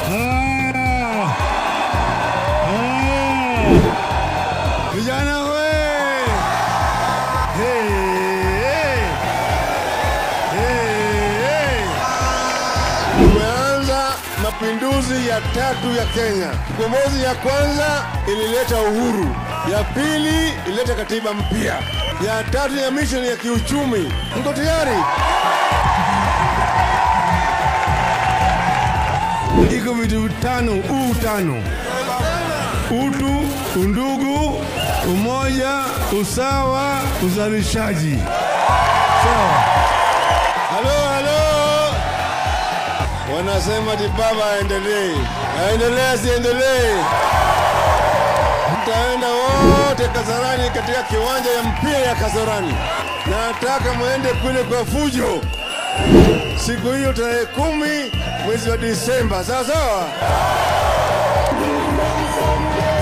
Ah. Ah. Vijana we! Hey, hey. Hey, hey. Tumeanza mapinduzi ya tatu ya Kenya. Ukombozi ya kwanza ilileta uhuru, ya pili ilileta katiba mpya, ya tatu ya mission ya kiuchumi. Mko tayari? Iko vitu vitano, u tano: utu, undugu, umoja, usawa, uzalishaji. Sawa? Halo, halo. Wanasema ati baba aendelee, aendelee asiendelee? Mtaenda wote Kasarani katika kiwanja ya mpira ya Kasarani. Nataka mwende kule kwa fujo siku hiyo tarehe kumi mwezi wa Disemba, sawa sawa.